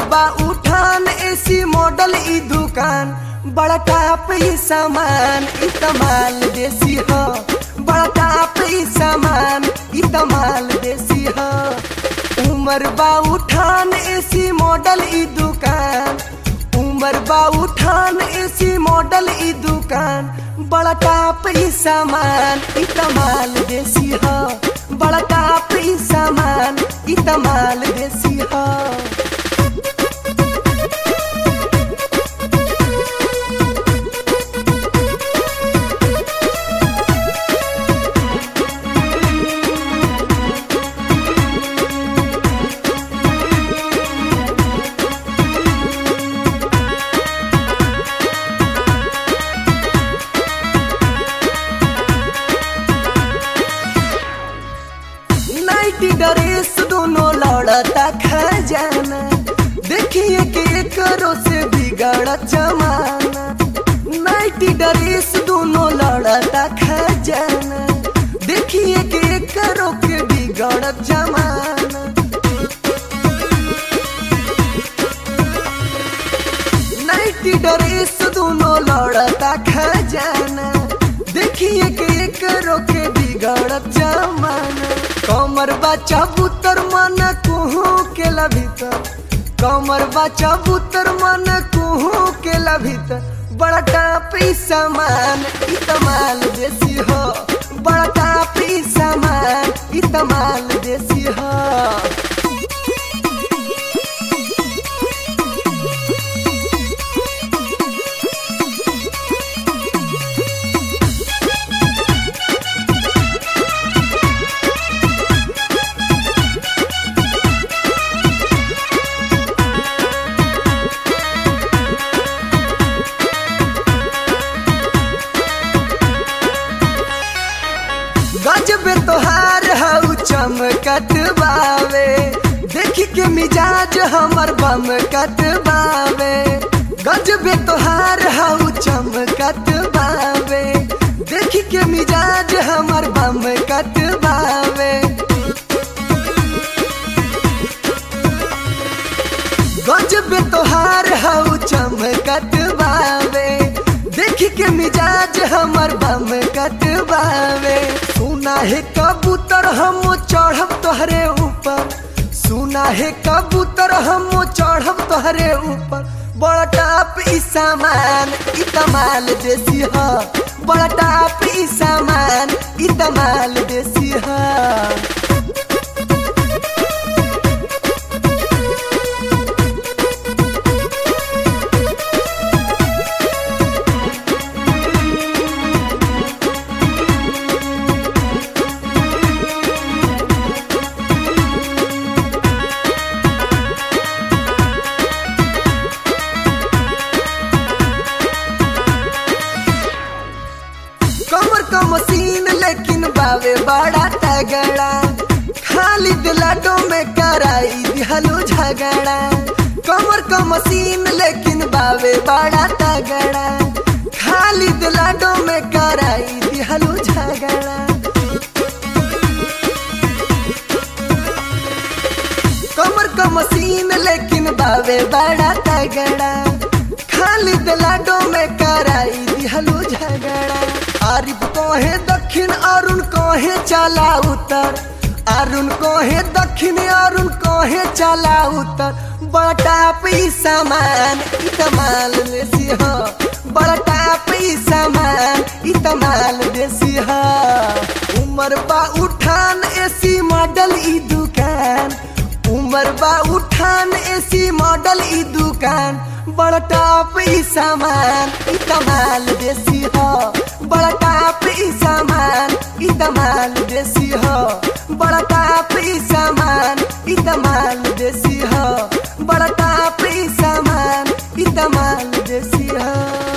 बा उठान AC model ई दुकान बड़ा टाप ई सामान ई तमाल देसी हो बड़ा टाप ई सामान ई तमाल देसी हो उमर बा उठान एसी मॉडल ई दुकान उमर बा उठान एसी मॉडल ई दुकान बड़ा टाप ई सामान ई तमाल देसी हो बड़ा टाप ई सामान ई तमाल देसी हो नाइटी ड्रेस दोनों लड़ता खजाना देखिए कि करो से बिगड़ जमाना नाइटी ड्रेस दोनों लड़ता खजाना देखिए कि करो के बिगड़ जमाना नाइटी ड्रेस दोनों लड़ता खजाना देखिए कि करो के बिगड़ जमाना कमर बच्चा बुतर मन कुहू के भीतर कमर बच्चा बुतर मन कुहू के भीतर बड़ा टापी सामान ई तमाल देसी हो बड़ा टापी सामान ई तमाल देसी हो गजबे तोहार हऊ चमकत बावे देखी के मिजाज हमर बम कत बावे गजबे तोहार हऊ चमकत बावे देखी के मिजाज हमर बम कत बावे गजबे तोहार हऊ चमकत बावे देखी के मिजाज हमर बम कटबावे सुना है कबूतर हम चढ़ब तोहरे ऊपर सुना है कबूतर हम चढ़ब तोहरे ऊपर बड़ा टाप ई सामान ई तमाल देसी ह बड़ा टाप ई सामान ई तमाल देसी ह कमर का मशीन लेकिन बावे बड़ा तगड़ा खाली दिलाडो में कराई दिहलो झगड़ा कमर का मशीन लेकिन बावे बड़ा तगड़ा खाली दिलाडो में कराई दिहलो झगड़ा कमर का मशीन लेकिन बावे बड़ा तगड़ा खाली दिलाडो में कराई दिहलो झगड़ा आरिफ कहे दक्षिण अरुण कहे चला उतर अरुण कहे दक्षिण अरुण कहे चला उतर बड़ा टाप ई सामान ई तमाल देसी हो बड़ा टाप ई सामान ई तमाल देसी हो उमर बा उठान एसी मॉडल ई दुकान उमर बा उठान एसी मॉडल ई दुकान बड़ा टाप ई सामान ई तमाल देसी हो बड़ा टाप ई सामान ई तमाल देसी हो बड़ा टाप ई सामान ई तमाल देसी हो बड़ा टाप ई सामान ई तमाल देसी हो